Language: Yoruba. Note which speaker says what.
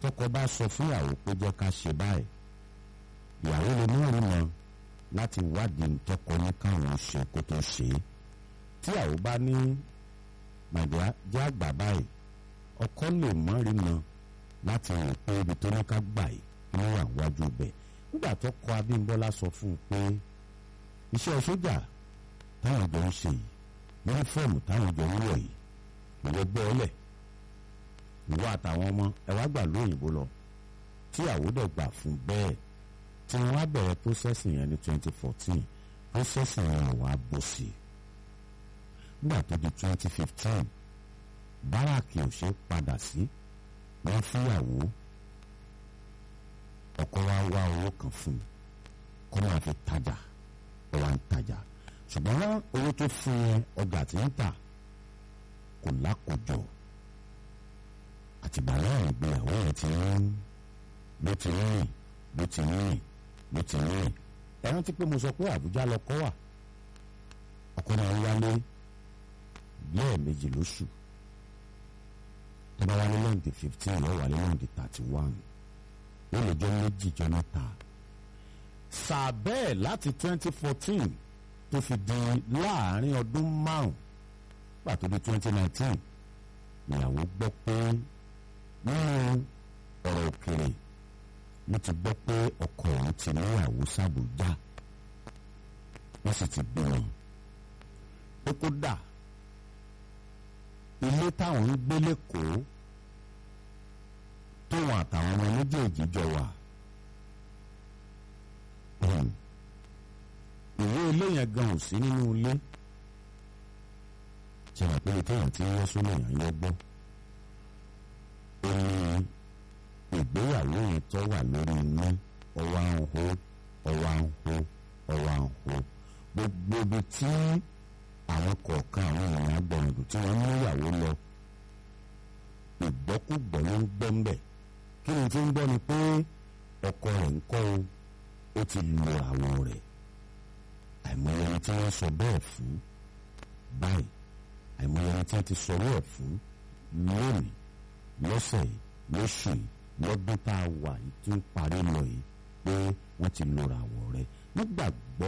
Speaker 1: tọkọ bá sọ fún ìyàwó pé jẹ́ ká ṣe báyìí ìyàwó lè mú ìrìnà láti wádìí ntọ́kọ ní káwọn ṣe kó tó ṣe é tí ìyàwó bá ní màdìá jẹ́ àgbà báyìí ọkọ lè mọ́ ìrìnà láti rìn pé ibi tó ní ká gbà yìí kí wọ́n wà wájú bẹ̀ nígbà tó kọ Abímbọ́lá sọ fún un pé iṣẹ́ sójà táwọn jọ ń ṣe yìí yúnífọ́ọ̀mù táwọn jọ ń wọ̀ yìí ìwọ gbọ́ ọlẹ̀ ìwọ àtàwọn ọmọ ẹ wá gbà lóyìnbó lọ tí àwòdẹ̀ gbà fún bẹ́ẹ̀ tí wọ́n á bẹ̀rẹ̀ processing yẹn ní twenty fourteen processing yẹn wà á bọ̀ sí i nígbà tó di twenty fifteen báràkì ò ṣe padà sí wọ́n fúyàwó ọkọ wa wá owó kan fún un kó máa fi tajà ó wá ń tajà ṣùgbọ́n owó tó fún yẹn ọjà tí ń tà kò lákòjọ àtìgbà náà ìgbéyàwó yẹn ti ń bó ti ń rìn bó ti ń rìn bó ti ń rìn ẹ rántí pé mo sọ pé Àbújá lọkọ wà ọkọ máa ń wálé lẹ́ẹ̀mejì lóṣù tó bá wálé lọ́ǹdì fifteen lọ́ọ́ wálé lọ́ǹdì thirty one ó lè jọ méjì jọ mẹ́ta sáà bẹ́ẹ̀ láti twenty fourteen tó fi di láàrin ọdún márùn pàtó di twenty nineteen ìyàwó gbọ́ pé nínú ọ̀rọ̀ òkèrè ló ti gbọ́ pé ọkọ òun ti níyàwó sàbújá wọ́n sì ti bímọ pé kó dà ilé táwọn ń gbé lẹ́kọ̀ọ́ tóun àtàwọn ọmọ méjèèjì jọ wà ìwé ilé yẹn gan ò sí nínú ilé ṣe wà pé téèyàn ti ń yọ sólè yàn yọ gbọ́ ó ní ìgbéyàwó yẹn tó wà lórí iná ọwọ́ à ń hó ọwọ́ à ń hó ọwọ́ à ń hó gbogbo ibi tí àwọn kọ̀ọ̀kan àwọn èèyàn agbọ̀nrìndò tí wọ́n mú ìyàwó lọ ìgbọ́kúgbọ̀ ló ń gbọ́ ń bẹ̀ kí ni tí ń gbọ́ ni pé ọkọ rẹ̀ ń kọ́ o ó ti lo àwọ̀ rẹ̀ àìmọye ẹni tí wọ́n sọ bẹ́ẹ̀ fún báyìí àìmọye ẹni tí wọ́n ti sọ bẹ́ẹ̀ fún lónìí lọ́sẹ̀ yìí lóṣù yìí lọ́dún tá a wà yìí tún parí lọ yìí pé wọ́n ti lo àwọ̀ rẹ̀ nígbàgbọ́